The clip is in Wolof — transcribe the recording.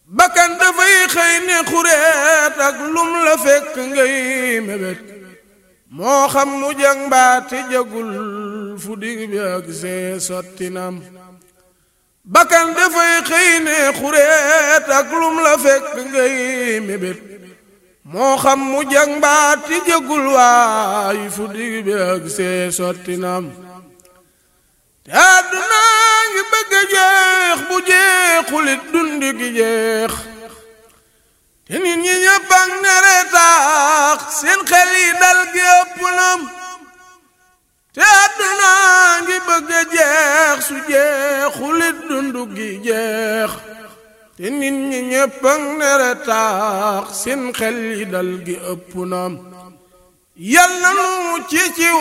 bakkan dafay xëy ne xureet ak lum la fekk ngay mébét moo xam mu jag mbaate jagul fu dig bi ak see sottinam bakkan dafay xëy ne xureet ak lum la fekk ngay mébét moo xam mu jag mbaate jagul waay fu dig bi ak see sottinam te àdduna ngi bëgg a jeex bu jeexulit dund gi jeex te nit ñi ñëpp ak nere taax seen xel yi dal gi ëpp nam te àdduna ngi bëgg a jeex su jeexulit dund gi jeex te nit ñi ñëpp ak nere taax seen xel yi dal gi ëpp nam yal na nu ci ci